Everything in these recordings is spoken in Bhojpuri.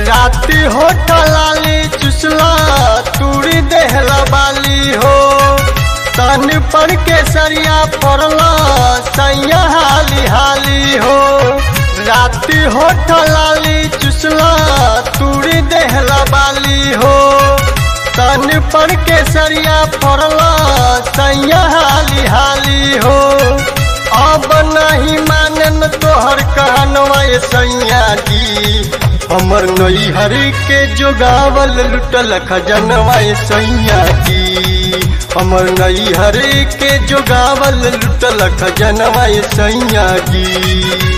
राती होठल लाली चुसला तूड़ी देहला बाली हो तन पर के सरिया पड़ला सैया हाली हाली हो राती होठल लाली चुसला तूड़ी देहला बाली हो तन पर के सरिया पड़ला सैया हाली हाली हो अब नहीं मानन तोहर कहनवा सैया जी हमर नई हरी के जोगावल लुटल खजनवा सैया जी हमर नई हरी के जोगावल लुटल खजनवा सैया जी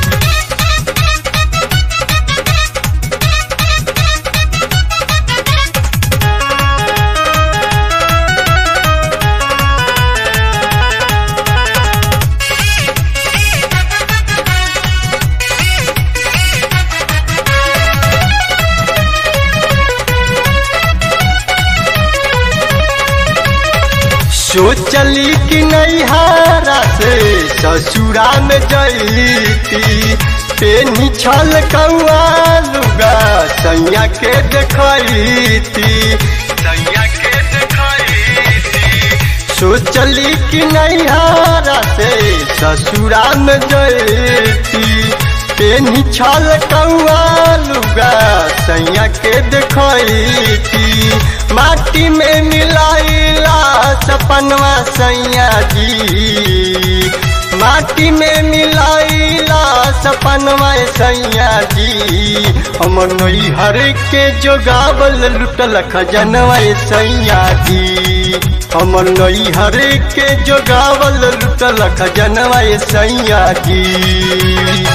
सोचली कि नैहारा से ससुरा में जैती पेनी छल कौआ लुगा सैया के देखती सैया के देखती सोचली कि नैहारा से ससुरा में जैती पेनी छल कौआ लुगा सैया के देखती माटी में मिलाइला सपनवा सैया जी माटी में मिलाइला सपनवा सैया जी हमर नई हर के जोगावल लुटल खजनवा सैया जी हमर नई हर के जोगावल लुटल खजनवा सैया जी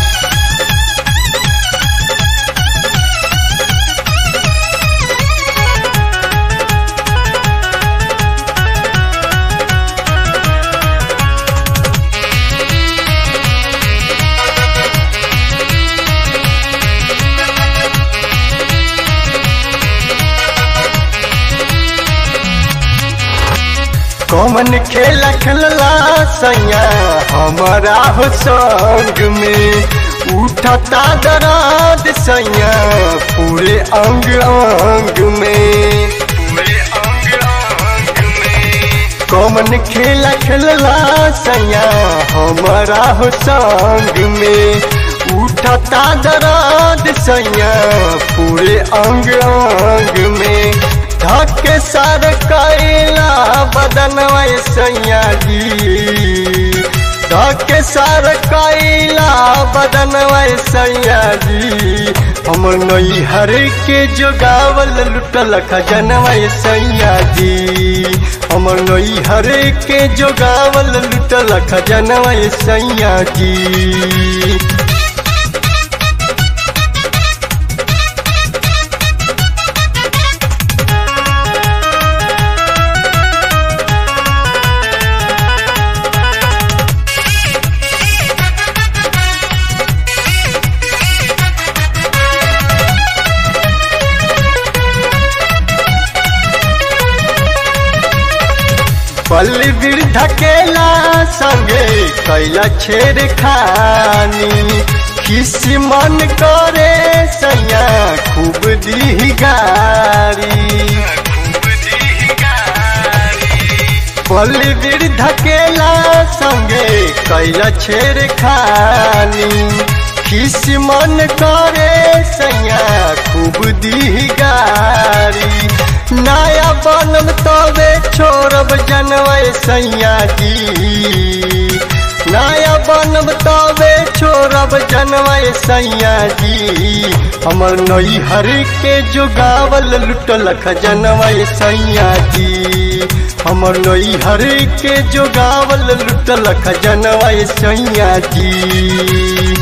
कौन खेल खेलला सैया हमारा हो संग में उठता दराद सैया पूरे अंग अंग में पूरे अंग अंग में कौन खेल खेलला सैया हमारा हो संग में उठता दराद सैया पूरे अंग अंग में धके सर कैला बदन सैया जी धके सर कैला बदन सैया जी हमर नई हर के जोगावल लुटल खजनवा सैया जी हमर नई हर के जोगावल लुटल खजनवा सैया जी पल वृद्ध केला संगे कैला छेड़ खानी किस मन करे सैया खूब दी गारी पल वृद्ध केला संगे कैला छेड़ खानी किस मन करे सैया खूब दी गारी नया बनल तबे छोड़ब जनवै सैया जी नया बनब तबे छोड़ब जनवै सैया जी हमर नई हर के जोगावल लुटल खजनवै सैया जी हमर नई हर के जोगावल लुटल खजनवै सैया जी